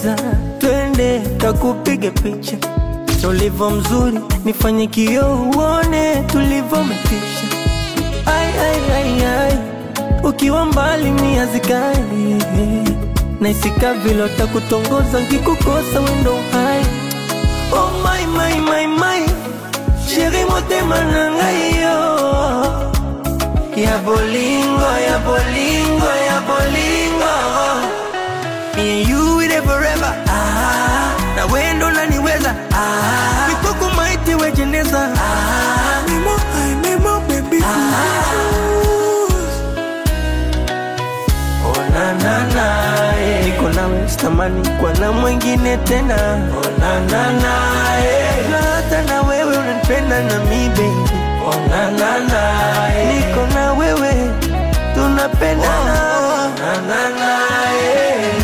pendeza, twende takupige picha tulivyo mzuri, nifanye kioo uone tulivyometisha. Ai, ai, ai, ai, ukiwa mbali mia zikali naisika vile takutongoza nkikukosa wendo hai oh my, my, my, my. sheri motema na ngai yo ya bolingo ya bolingo ya bolingo Me and you with it forever ah, na wendo naniweza ah, mikoko maiti wejeneza ah, memo, ay, memo, baby Oh, na, na, na, eh. niko nawe sitamani kwa na mwingine tena oh, na, na, na, eh. na hata na wewe unanipenda na mi baby oh, na, na, na, eh. niko na wewe tunapendana oh, na, na, na, eh.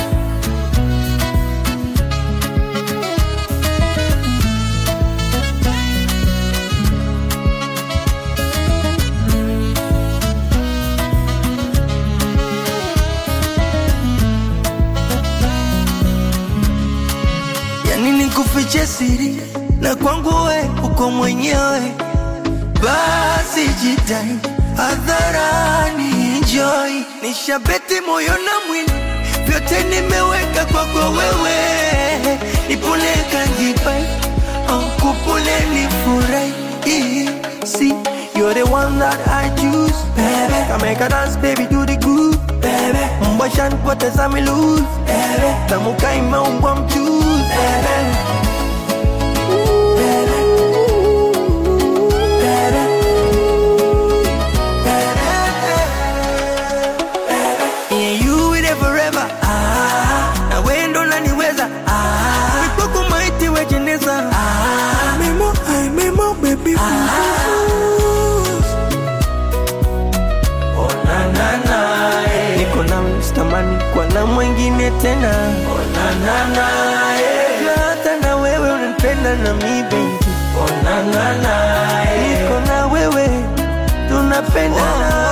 yani nikufiche siri na kwangu we uko mwenyewe, basi jitai hadharani, enjoy. Nishabeti moyo na mwili, vyote nimeweka kwako wewe, nipule kanjipai oh, kupule nifurahi See, you're the one that I choose, baby. Come make a dance, baby, do the good, baby. Mbasha nipoteza mi lose, baby. Tamuka imeumbwa mchuzi, baby. Yeah, you with it forever. Ah, na wendo naniweza. Ah, mikoko maiti wejeneza. Ah, memo, ay, memo, baby. Ah, oh, na, na, na, eh. Niko nawe sitamani kwa na mwingine tena. Oh, na, na, na, eh. Na hata na wewe unanipenda na mi baby. Oh, na, na, na, eh. Niko na wewe tunapendana.